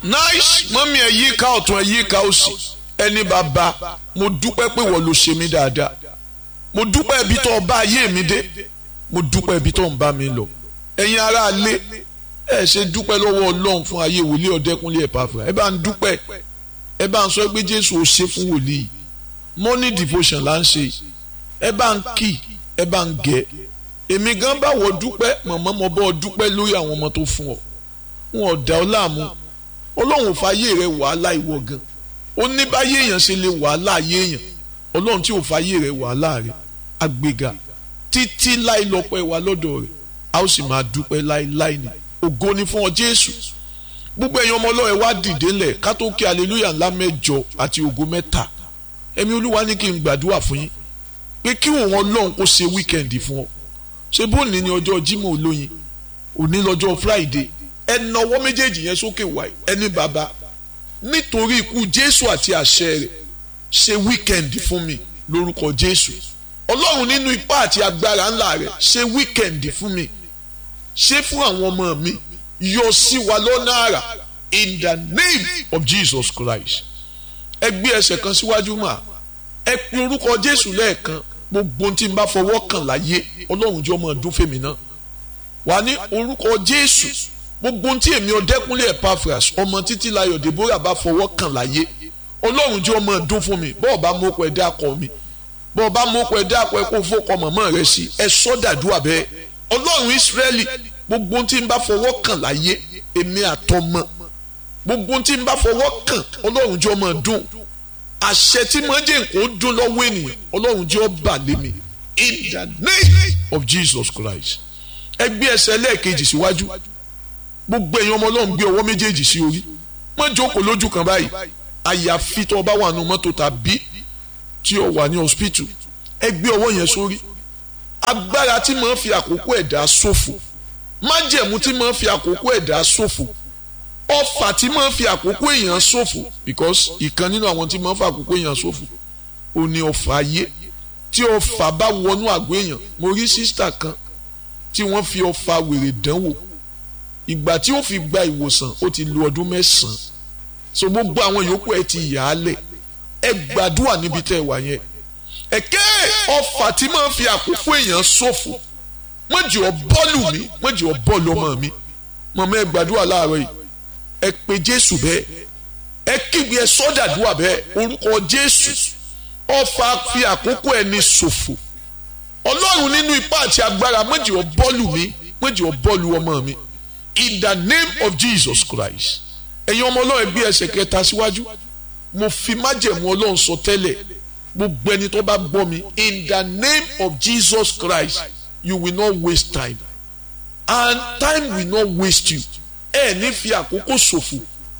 nice mọ́mí ẹ̀ yí ká ọ̀tún ẹ̀ yí ká òsì ẹni bàbá mo dúpẹ́ pé wọ́n ló ṣe mí dáadáa mo dúpẹ́ ibi tó bá ayé mi dé mo dúpẹ́ ibi tó ń bá mi lọ ẹ̀yin ará ilé ẹ ṣe dúpẹ́ lọ́wọ́ ọlọ́run fún ayé wòlíì ọ̀dẹ́kunlé Epafra ẹ bá ń dúpẹ́ ẹ bá ń sọ pé jésù ò ṣe fún wòlíì morning devotion là ń ṣe ẹ bá ń kì ẹ bá ń gẹ èmi gan bá wọ dúpẹ́ mọ̀mọ́ mo bọ́ dúpẹ́ lórí àwọn ọmọ tó fún ọ wọn ò dá ọ láàmú ọlọ́run ò fàyè rẹ wàhálà ìwọ gan ó ní báyé èèyàn ṣe lè wàhálà ayé èèyàn ọlọ́run tí ò fàyè rẹ wàhálà rẹ àgbéga títí láì lọ́pẹ́ wa lọ́dọ̀ rẹ̀ a ó sì máa dúpẹ́ láíláí ni ògo ni fún ọ jésù gbogbo ẹ̀yin ọmọ ọlọ́run wá dìde lẹ̀ ká tó kí aleluya ńlá mẹ́jọ àti ògo mẹ́ta ẹ̀mí olúwa ní kí n gbàdúrà fún yín pé kí òun ọlọ́run kó ṣe wíkẹ́ndì fún ọ ṣé bóòní ni ọjọ́ jímọ̀ olóyin òní lọ́jọ́ friday ẹ nawọ́ méjèèjì yẹn sókè wáyé ẹni bàbá nítorí ikú jésù àti àṣẹ rẹ̀ ṣe wíkẹ́ndì fún mi lórúkọ jésù ọlọ́run nínú ipá àti agbára ńlá rẹ̀ ṣe wíkẹ́ndì fún mi ṣe fún àwọn ọmọ mi yọ sí wa lọ́nà àrà in the name of Jesus Christ ẹ gbé ẹsẹ̀ kan síwájú mà ẹ pe orúkọ jésù lẹ́ẹ̀kan gbogbo tí n bá fọwọ́ kàn láyé ọlọ́run jẹ́ ọmọ ọdún fèmí náà wà ní orúkọ jésù gbogbo tí èmi ọdẹkùnlé Epaphras ọmọ títí láyọ̀ Deborah bá fọwọ́ kàn láyé ọlọ́run jẹ́ ọmọ ọdún fún mi bọ́ọ̀ bá mú ọkọ̀ ẹ̀dá kọ mi bọ́ọ̀ bá mú ọkọ̀ ẹ̀dá kọ ẹ kó fọkọ mọ̀mọ́ rẹ sí ẹ sọ́dàdúrà bẹ́ẹ̀ ọlọ́run Ísírẹ́lì gbogbo tí n bá fọwọ́ kàn láyé èmi àtọmọ gbogbo tí n bá fọwọ́ kàn ọlọ́run jẹ́ ọmọ ọdún àṣẹ tí mo jẹ́ nǹkan dún lọ́wọ́ ènìyàn ọlọ́run jẹ́ ọba lémi in the name of Jesus Christ ẹ gbé ẹsẹ̀ lẹ́ẹ̀kejì síwájú gbogbo èèyàn ọmọ ọlọ́run gbé ọwọ́ méjèèjì sí orí má jókòó lójú kan báyìí àyàfi tó o bá wà nù mọ́tò tàbí tí o wà ní hospital ẹ gbé ọwọ́ yẹn sórí agbára tí mo ń fi àkókò ẹ̀dá ṣòfò májẹ̀mú tí mo ń fi àkókò ẹ̀dá ṣòfò ọfà tí mo ń fi àkókò èèyàn ṣòfò because ìkan nínú àwọn tí mo ń fi àkókò èèyàn ṣòfò ò ní ọfà ayé tí ọfà bá wọnú àgọ́ èèyàn mo rí sísítà kan tí wọ́n fi ọfà wèrè dánwò ìgbà tí ó fi gba ìwòsàn ó ti lo ọdún mẹ́sàn-án so gbogbo àwọn yòókù ẹ ti yà á lẹ̀ ẹ gbàdúrà níbi tẹ́ ẹ wà yẹn ẹ̀kẹ́ ọfà tí máa ń fi àkókò èèyàn ṣòfò mọ̀jì ọ bọ́ọ̀lù mi mọ̀jì ọ bọ́ọ̀lù ọmọ mi mọ̀mọ́ ẹ gbàdúrà láàárọ̀ yìí ẹ pe Jésù bẹ́ẹ̀ ẹ kígbe ẹ sọ́dàdúrà bẹ́ẹ̀ orúkọ Jésù ọfà fi àkókò ẹni ṣòfò Ọlọ́run nínú ipá àti agbára mọ̀jì ọ bọ́ọ̀lù mi mọ̀jì ọ bọ́ọ̀lù ọmọ mi in the name of Jesus Christ ẹ̀yin ọmọ ọlọ́run gbé ẹsẹ̀ kẹta síwájú mo fi májẹ̀mú ọlọ́run sọ tẹ́lẹ̀ gbogbo ẹni tó bá gbọ́ mi in the name of Jesus Christ you will not waste time and time will not waste you ẹ ní fi àkókò ṣòfò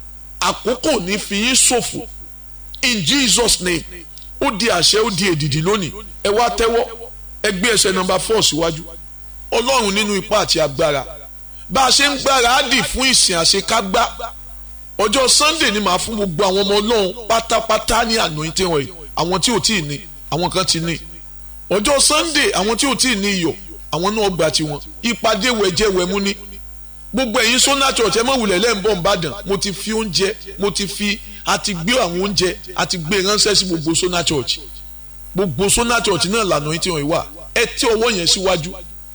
àkókò ní fi yín ṣòfò in Jesus name ó di àṣẹ ó di èdìdì lónìí ẹ wá tẹ́wọ́ ẹ gbé ẹsẹ̀ nọ́mbà four síwájú ọlọ́run nínú ipá àti agbára bá a ṣe ń gbáradì fún ìsìn àṣekágbá ọjọ́ sunday ni màá fún gbogbo àwọn ọmọ ọlọ́run pátápátá ní anointing oil àwọn tí ò tí ì ní àwọn kan ti ní ọjọ́ sunday àwọn tí ò tí ì ní iyọ̀ àwọn náà gbà tiwọn ìpàdé wẹ̀jẹ̀ wẹ̀mú ní gbogbo ẹ̀yin sọ́nà church ẹ mọ̀ wulẹ̀ lẹ́ǹbọ̀ nìbàdàn mo ti fi oúnjẹ mo ti fi àti gbé àwọn oúnjẹ àti gbé ránṣẹ́ sí gbogbo sọ́nà church gbogbo sọ́nà church náà lànà anointing oil wà ẹ tí ọwọ́ yẹn síwájú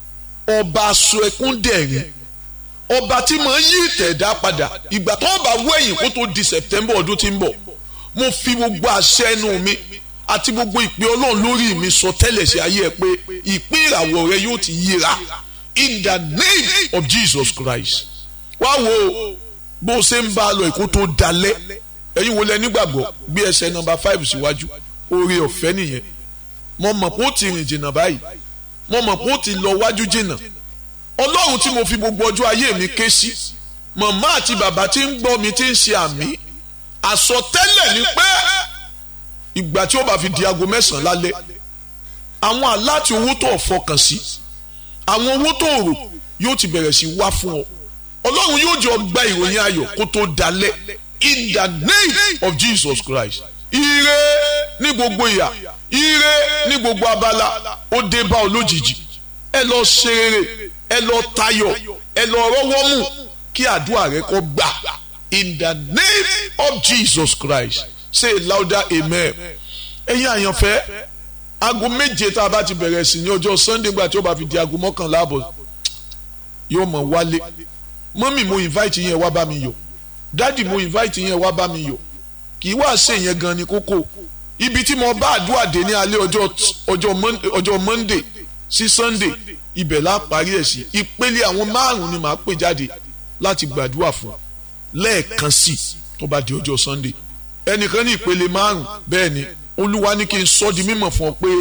ọba aṣọ ẹkún dẹ̀rín ọba tí mo ń yí ìtẹ̀dá padà ìgbà tó bá wẹ̀yìn kó tó di september ọdún tí ń bọ̀ mo fi gbogbo àṣẹ ẹnu mi àti gbogbo ìpè ọlọ́run lórí mi sọ tẹ́lẹ̀ sí ayé ẹ pé ìpín ìràwọ̀ rẹ yóò ti yíra in the name of jesus christ wá wo bó ṣe ń bá a lọ ìkó tó dalẹ̀ ẹ̀yin wo lẹ nígbàgbọ́ gbé ẹsẹ̀ nọ́mbà five síwájú oore ọ̀fẹ́ nìyẹn mo mọ̀ pé ó ti rìn jìnnà báyìí mo mọ̀ pé ó ti lọ wájú jìnnà ọlọ́run tí mo fi gbogbo ọjọ́ ayé mi ké sí màmá àti bàbá tí ń gbọ́ mi tí ń ṣe àmì àsọtẹ́lẹ̀ ni pé ìgbà tí ó bá fi di aago mẹ́sàn-án lálẹ́ àwọn aláti owó tó fọkàn sí àwọn owó tó rò yóò ti bẹ̀rẹ̀ sí wá fún ọ ọlọ́run yóò jọ gba ìròyìn ayọ̀ kó tó dalẹ̀ in the name of Jesus Christ ire ní gbogbo ìyà ire ní gbogbo abala ó dé bá ọ lójijì ẹ lọ ṣe rere ẹ lọ tayọ̀ ẹ lọ rọ́wọ́ mú kí àdúrà rẹ kó gbà in the name of Jesus Christ say louder amen ẹ̀yin àyànfẹ́ aago méje tá a bá ti bẹ̀rẹ̀ sí ní ọjọ́ Sunday gba tí ó bá fi di aago mọ́kànlá àbọ̀ yóò mọ̀ wálé mọ́mì mo invite yẹn wá bá mi yọ̀ dádì mo invite yẹn wá bá mi yọ̀ kì í wá ṣe yẹn gan ni kókó ibi tí mo bá àdúrà dé ní alẹ́ ọjọ́ Monday sí Sunday ibẹ̀ la parí ẹ̀ sí ìpele àwọn márùn-ún ni màá pè jáde láti gbàdúrà fún lẹ́ẹ̀kan sí tó bá di ọjọ́ Sunday ẹnìkan ní ìpele márùn bẹ́ẹ̀ ni olúwa ní kí n sọ di mímọ̀ fún ọ pé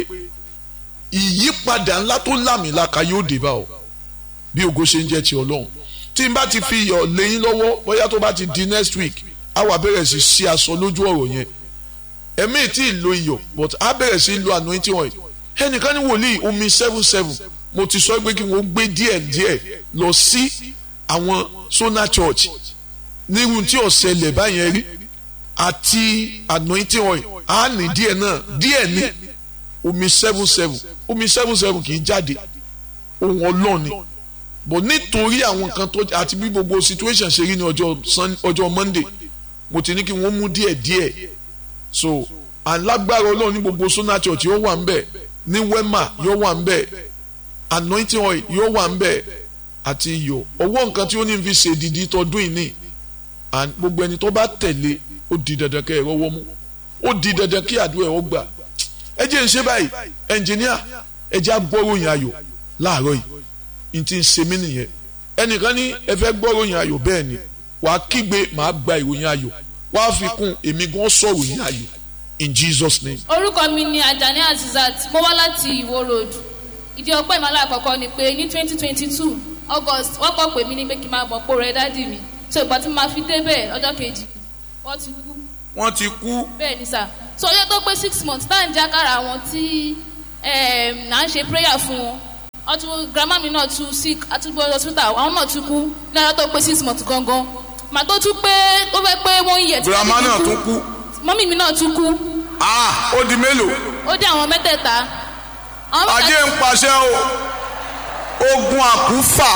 ìyípadà ńlá tó lámìlaka yóò dé bá ọ bí ògo ṣe ń jẹ́ ti ọlọ́run tí n bá ti fi iyọ̀ lẹ́yìn lọ́wọ́ bóyá tó bá ti di next week á wà bẹ̀rẹ̀ sí sí aṣọ lójú ọ̀rọ̀ yẹn ẹ̀mí tí ì lo iyọ̀ but á bẹ̀rẹ̀ sí lo anointing oil ẹnìkan ní wòlíì omi seven seven mo ti sọ pé kí wọ́n gbé díẹ̀ díẹ̀ lọ sí àwọn Sona Church nírú tí ọ̀sẹ̀lẹ̀ báyẹn rí àti anointing oil á ní díẹ̀ náà díẹ̀ ní omi seven seven omi seven seven kì í jáde ohun ọlọ́ọ̀ni bọ̀ nítorí àwọn nǹkan tó àti bí gbogbo situation ṣe rí ní ọjọ́ Monday mo ti ní kí wọ́n mú díẹ̀ díẹ̀ so alágbára ọlọ́run ní gbogbo Sona Church yóò wà ń bẹ̀ ní Wema yóò wà ń bẹ̀ anointing oil yóò wà ń bẹ̀ àti iyọ̀ ọwọ́ nǹkan tí ó ní fi ṣe dìdí tọdún yìí ní gbogbo ẹni tó bá tẹ̀lé ó di dandan kẹ́ ẹ rọ́wọ́ mú ó di dandan kí àdúrà ẹ̀ ó gbà ẹ jẹ́ ń ṣe báyìí ẹnjìníà ẹ jẹ́ agbóròyìn ayọ̀ láàárọ̀ yìí n ti ń ṣe mí nìyẹn ẹnìkan ní ẹ fẹ́ gbóròyìn ayọ̀ bẹ́ẹ̀ ni wàá kígbe màá gba ìròyìn ayọ̀ wàá fi kún èmi gan sọ̀rọ̀ yìn ayọ̀ in Jesus name. orúkọ mi ni Ajani Azizat mo wá láti Ìwó road ìdí ọpẹ́ ìmọ̀lá àkọ́kọ́ ni pé ní twenty twenty two August wọ́n kọ́ pè mí ní pé kí n máa bọ̀ pò rẹ̀ dádì mi so ìgbà tí mo máa fi débẹ̀ ọjọ́ kejì wọ́n ti kú. wọ́n ti kú. bẹ́ẹ̀ ni sà so ọjọ́ tó pé six months tá à ń jákàrà àwọn tí à ń ṣe prayer fún wọn ọtún grandma mi náà tún sick àtúgbò hospital àwọn náà tún kú ní ọjọ́ tó pé six months gangan màá tó tún pé tó fẹ́ pé wọ́n yẹ tí grandma náà tún kú. mọ́mí mi náà tún kú. ah ó di mélòó. ó dé àwọn mẹ́tẹ̀ẹ̀ta. ajé ń paṣẹ o ogun àkúfà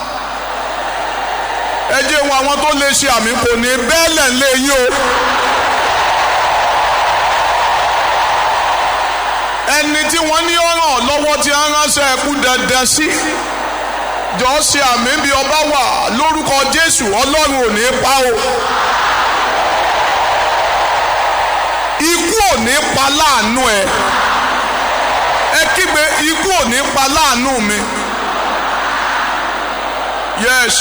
ẹ jẹ́ wọn àwọn tó lè ṣe àmì kò ní bẹ́ẹ̀lẹ̀ lé yín o. ẹni tí wọ́n ní ọ̀ràn lọ́wọ́ tí a ránṣẹ́ ẹkú dandan sí jọ ṣe àmì bí ọba wà lórúkọ Jésù Ọlọ́run ò ní pa o. ikú ò ní pa láàánú ẹ ẹ kígbe ikú ò ní pa láàánú mi. yes.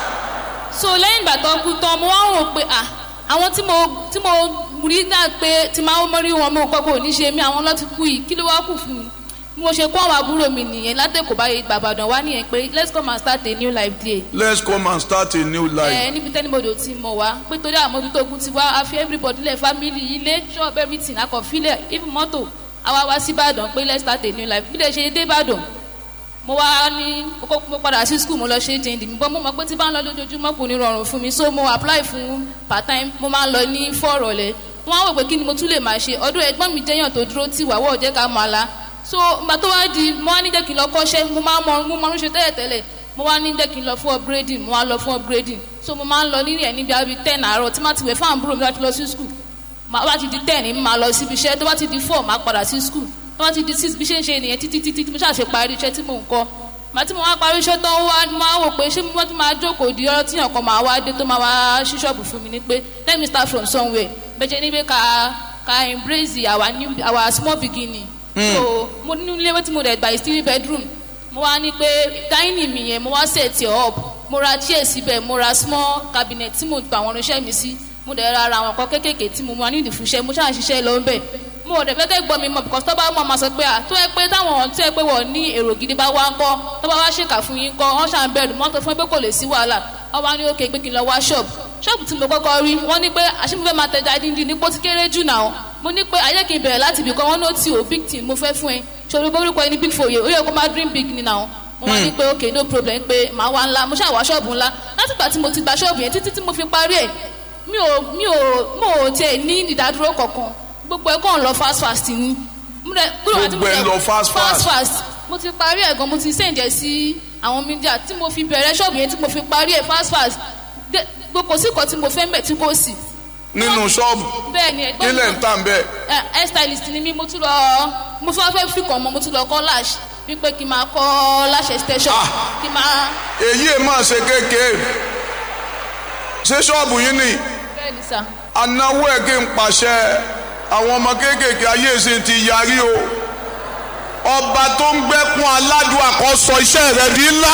so lẹ́yìn ìgbà tó kú tán mo wá rò pé à àwọn tí mo tí mo rí náà pé tí máa ń mọ́rí wọn mo kọ́ kò ní ṣe mí àwọn lọ́ọ́ ti kú yìí kí ló wá kù fún mi bí mo ṣe kó àwọn àbúrò mi nìyẹn látẹ̀kọ̀ báyìí gbàgbàdàn wá nìyẹn pé let's come and start a new life there. let's come and start a new life. ẹ níbi tẹ́nibodò tí mo wá pé torí àmójútó ogun ti wá a fi everybody lẹ̀ family ilé shop everything akọ̀fílẹ̀ even mọ́tò àwa wá sí Ìbàdàn pé let's start a new life bí lè ṣe dé Ìbàdàn mo wá ní kókó mo padà sí school mo lọ ṣe jẹ́ndì mi bọ́ mo mọ̀ pé tí bá ń lọ lójoojúmọ́ kò ní rọrùn fún mi so mo apply fún part time mo máa ń lọ ní fọ́ọ̀rọ̀lẹ́ wọ́n á wò pé kí ni mo tún lè máa ṣe ọdún ẹ̀gbọ́n mi jẹ́yàn tó dúró tì wá wọ́ọ̀ jẹ́ ká máa la so ìgbà tó wá di mo wá ní jẹ́ kí n lọ kọ́ṣẹ́ mo máa mọ mo máa ń ṣe tẹ́lẹ̀ tẹ́lẹ̀ mo wá ní jẹ́ kí n lọ fún upgrading mo wá lọ fún upgrading so mo máa ń lọ nílẹ̀ ẹ̀ níbi àbí ten àárọ̀ tí má ti wẹ̀ fún àbúrò mi láti lọ sí school má bá ti di ten ní máa lọ síbi iṣẹ́ tó bá ti di four máa padà sí school tó bá ti di six bí ṣe ń ṣe nìyẹn títí títí tí mo ṣàṣe parí iṣẹ́ tí mò ń kọ́ màá tí mo wá parí iṣẹ́ tán wá máa wò pé ṣé mo tún máa jókòó di ọ̀rọ̀ tíyàn kan máa wá dé tó máa wá ṣí ṣọ́ọ̀bù fún mi ní pé let me start from somewhere bẹ́ẹ̀ níbi ká ká embrace our new our small beginning. Mm. so mo ní ilé tí mo dẹ̀ gba is three bedroom mo wá ní pé dining mi yẹn mo wá set it up mo ra chair síbẹ̀ mo ra small cabinet tí mo gba àwọn irinṣẹ́ mi sí mo dẹ̀ ra àwọn nǹkan kéékèèké tí mo máa ní ìdìfúnṣẹ́ mo ṣáà ṣiṣẹ́ lọ ń bẹ̀ mo ò dẹ̀ fẹ́ kẹ́ gbọ́ mi mọ̀ because tó bá mọ̀ máa sọ pé à tó yẹ pé táwọn tó yẹ pé wọ́n ní èrò gidi bá wá ń kọ́ tó bá wá ṣèkà fún yín kọ́ wọ́n ṣàn bẹ̀rù mọ́tò fún pé kò lè sí wàhálà wọ́n wá ní òkè pé kí n lọ wá ṣọ́ọ̀bù ṣọ́ọ̀bù tí mo kọ́kọ́ rí wọ́n ní pé àṣìmọ́fẹ́ máa tẹja díndín ní pọ́tí kéré jù náà mo ní pé ayé kì í bẹ̀rẹ̀ láti ibì kan wọ́n ní ó ti ò big team mo fẹ́ fún ẹ ṣòro borúkọ ẹni big foye ó yẹ kó máa dream big ni náà mo wá ní pé ok no problem pé màá wá ńlá mo ṣáà wá ṣọ́ọ̀bù ńlá látìgbà tí mo ti gba ṣọ́ọ̀bù yẹn títí tí mo fi parí ẹ̀ mi ò mi ò mo ò tiẹ̀ ní ìdádúró kankan gbogbo ẹ̀ kàn lọ fast fast ni gbogbo ẹ̀ lọ fast fast fast fast mo ti parí ẹ̀ gan mo ti send ẹ̀ sí àwọn mídíà tí mo fi bẹ̀rẹ̀ ṣọ́ọ̀bù yẹn tí mo fi parí ẹ̀ fast fast gbogbo sí kan tí mo fẹ́ mẹ́ tí kò sí. nínú ṣọ́ọ̀bù bẹ́ẹ̀ ni ẹ̀gbọ́n nílẹ̀ ń tà ń bẹ́ẹ̀. ẹ hair stylist ni mí mo tún lọ mo fẹ́ fẹ́ fi kàn mọ́ mo tún lọ kọ́ lash wípé kí n máa kọ́ lash extension Ah. kí n máa èyí ẹ̀ máa ṣe kéékèé ṣé ṣọ́ọ̀bù yín ni bẹ́ẹ̀ ni sà. anáwó ẹ̀ kí n pàṣẹ àwọn ọmọ kéékèèké ayé ìsìn ti yarí o ọba tó ń gbẹ́kún aládùn àkọ́sọ iṣẹ́ rẹ̀ di ńlá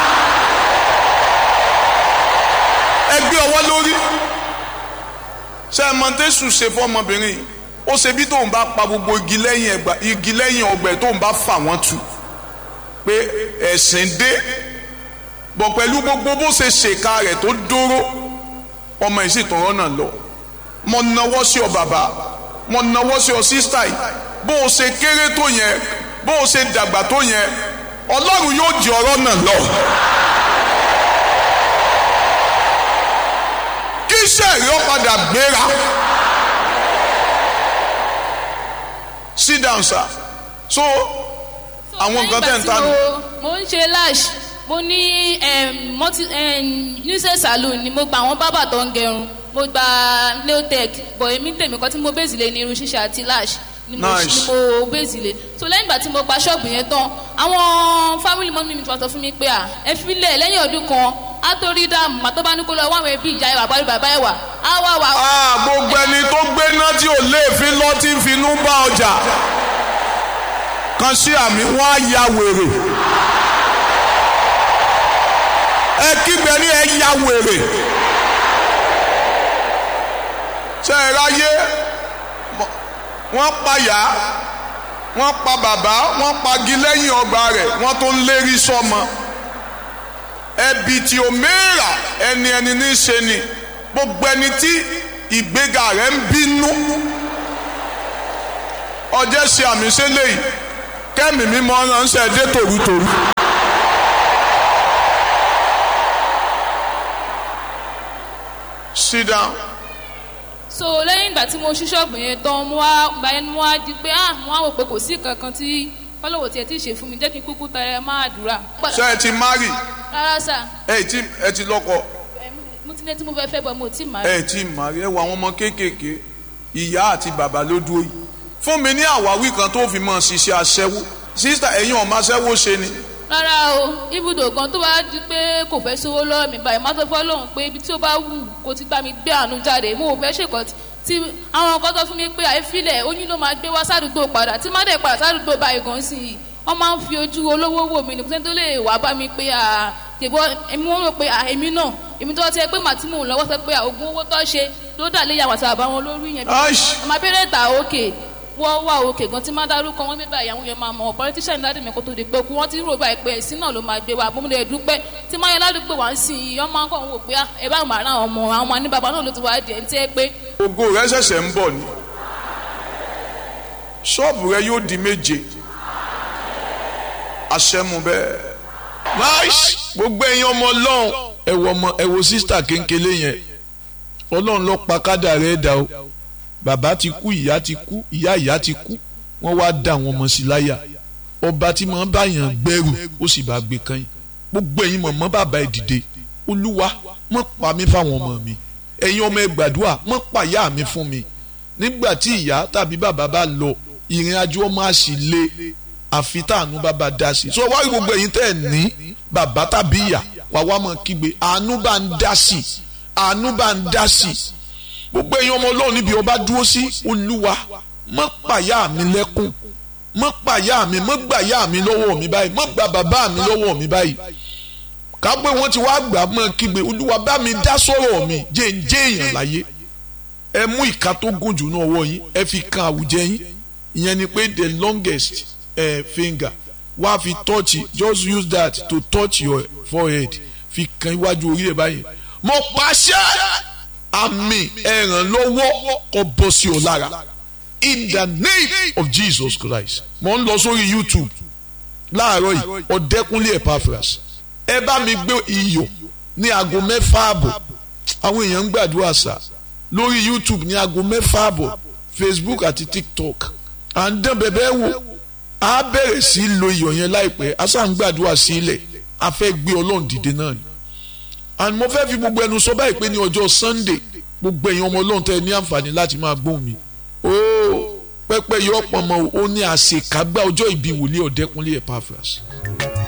ẹ gbé ọwọ́ lórí ṣe é mọ̀tẹ́sù ṣe fọmọbìnrin yìí ó ṣe bí tóun bá pa gbogbo igi lẹ́yìn ẹgbà igi lẹ́yìn ọgbẹ́ tóun bá fà wọ́n tu pé ẹ̀sìn dé bọ̀ pẹ̀lú gbogbo bó ṣe ṣèkà rẹ̀ tó dóró ọmọ yìí sì tún rọ́nà lọ mo nawọ́ sí ọ bàbá mo nawọ́ sí ọ sísítà yìí bó o ṣe kéré tó yẹn bó o ṣe dàgbà tó yẹn ọlọ́run yóò di ọ̀rọ̀ náà lọ. kí iṣẹ́ rẹ̀ ó padà gbéra. sit down sir so àwọn nǹkan tẹ̀ ń ta nù. mo ń ṣe lash mo ní em, multi nuisance salon ni mo gba àwọn bábà tó ń gẹrun mo gba nailtech bọ̀ èmi tèmi kan tí mo bèzì lé ní irun ṣíṣe àti lash ni mo Nice. ni mo bèzì lé so lẹ́yìn ìgbà tí mo gba ṣọ́ọ̀bù yẹn tán àwọn family mọ́mí mi ti wá sọ fún mi pé à ẹ filẹ̀ lẹ́yìn ọdún kan á tó rí dààmú màtó bá ní kó lọ wá àwọn ẹbí ìjà ìwà àbárí bàbá ẹ̀wà á wá wà. Ah, gbogbo ẹni tó gbéná tí ò léèfín lọ tí ń finú bá ọjà kan sí àmì wọn á ya wèrè ẹ kígbe ní ẹ ya wèrè ṣe é ráyé wọ́n pa yá wọ́n pa bàbá wọ́n pagi lẹ́yìn ọgbà rẹ̀ wọ́n tó ń lérí sọ́mọ ẹbí tí o mẹ́ra ẹni ẹni ní í ṣe ni gbogbo ẹni tí ìgbéga rẹ̀ ń bínú ọjọ́ ṣe àmì ṣẹlẹ̀ yìí kẹ́mi mímọ́ ránṣẹ́ dé tòrútòrú. sit down. so lẹ́yìn ìgbà tí mo ṣí ṣọ́ọ̀bù yẹn tán mo wá gba ẹnu mo wá di pé ah mo wá wò pé kò sí kankan tí fọlọ́wọ́ tiẹ̀ tí ì ṣe fún mi jẹ́ kí n kúkú tẹ̀lé máa dùrà. ṣé ẹ ti marry rárá sà ẹ ti ẹ ti lọ́kọ mo ti ní tí mo fẹ́ fẹ́ bọ̀ mo ti máa ẹ ti marry ẹ wọ àwọn ọmọ kéékèèké ìyá àti bàbá ló dúró yìí fún mi ní àwáwí kan tó fi mọ̀ ṣiṣẹ́ aṣẹ́wó sísítà ẹ̀yin ọmọ aṣẹ́wó ṣe ni rárá o ibùdó kan tó bá di pé kò fẹ́ sówó lọ́wọ́ mi báyìí má tó fọ́ lóhùn pé ibi tí ó bá wù kó ti gbá mi gbé àánú jáde mo ò fẹ́ ṣèkọ́ tí àwọn kan tó fún mi pé àìfilẹ̀ oyún ló máa gbé wá sádùúgbò padà tí má dẹ̀ padà sádùúgbò báyìí gan sí i wọ́n máa ń fi ojú olówó wò mí nìkan tó lè wá bá mi pé à tèbọ́ èmi wọ́n rò pé à èmi náà èmi tó ti ẹ pé màá tí mò ń lọ́wọ́ sọ pé à oògùn owó tó ṣe ló dà lé yàwó àti àbáwọn lórí yẹn bí Aish. ọmọ abẹ́rẹ́ ta òkè wọ́n wà òkè gan tí má dárúkọ wọn bíbá ìyàwó yẹn máa mọ̀ politician dáàdì mi kó tó di pé kú wọ́n ti rò báyìí pé ẹ̀sìn náà ló máa gbé wa bómúlẹ̀ ẹ̀dúpẹ́ tí máa yẹ ládùúgbò wá ń sìn yìí ọmọ akọ̀ ń wò pé ah, ẹ bá màá ràn ọmọ àwọn ọmọ ní bàbá náà ló ti wá di ẹ̀ ń tẹ́ pé ògo rẹ ṣẹ̀ṣẹ̀ ń bọ̀ ni ṣọ́ọ̀bù rẹ yóò di méje àṣẹmu bẹ́ẹ̀. nice gbogbo ẹ̀yin ọmọ ọlọ́run ẹ wo ọmọ ẹ wo sísítà kéńkélé yẹn ọlọ́run ló pa kádà rẹ̀ dà o bàbá ti kú ìyá ti kú ìyá ìyá ti kú wọ́n wá dà wọ́n mọ̀ sí láyà ọba tí mọ̀ ń báyàn gbẹ́rù ó sì bá gbé kan yìí gbogbo ẹ̀yin mọ̀mọ́ bàbá ẹ̀ dìde olúwa mọ̀ pa mí fáwọn ọmọ mi ẹ̀yin ọmọ ẹ gbàdúrà mọ̀ pa ìyá mi fún mi nígbà tí ìyá tàbí bàbá bá lọ ìrìn àjò ọmọ àṣì le àfi táànú bàbá dá sí so wá rí gbogbo ẹ̀yin tẹ́ ẹ̀ ní bàbá tàbí ìyá wà wá mọ̀ kígbe àánú bá ń dá sí àánú bá ń dá sí gbogbo ẹ̀yin ọmọ ọlọ́run níbi ọba dúró sí olúwa mọ̀ pàyà mi lẹ́kùn mọ̀ pàyà mi mọ̀ gbàyà mi lọ́wọ́ mi báyìí mọ̀ gba bàbá mi lọ́wọ́ mi báyìí kápẹ́ wọ́n ti wá gbà mọ́ kígbe olúwa bá mi dá sọ̀rọ̀ mi jẹ́ ń jẹ́ èèyàn láyé ẹ mú ìka tó gùn jù náà wọ̀ yín ẹ fi kan àwùjẹ yín ìyẹn ni pé the longest uh, finger wá fi touch just use that to touch your forehead fi kan iwájú orí ẹ báyìí mo pàṣẹ àmì ẹ̀ràn lọ́wọ́ kó bọ́ sí ọ lára in the name of Jesus Christ mo ń lọ sórí YouTube láàárọ̀ yìí ọ̀dẹ́kunlé Epaphras ẹ bá mi gbé iyọ̀ ní aago mẹ́fà àbọ̀ àwọn èèyàn ń gbàdúrà sá lórí YouTube ní aago mẹ́fà àbọ̀ Facebook àti TikTok à ń dán bẹ̀bẹ̀ wò á bẹ̀rẹ̀ sí í lo iyọ̀ yẹn láìpẹ́ a sá ń gbàdúrà sí ilẹ̀ a fẹ́ gbé ọlọ́run dìde náà ni and mo fẹ́ fi gbogbo ẹnu sọ báyìí pé ní ọjọ́ sunday gbogbo ẹ̀yin ọmọ ọlọ́run tẹ́ ẹ ní àǹfààní láti máa gbóhùn mi ooo pẹ́pẹ́ yọ ọ̀pọ̀ mọ́ o ní àṣekágbá ọjọ́ ìbí wòlíì ọ̀dẹ́kunlé Epaphras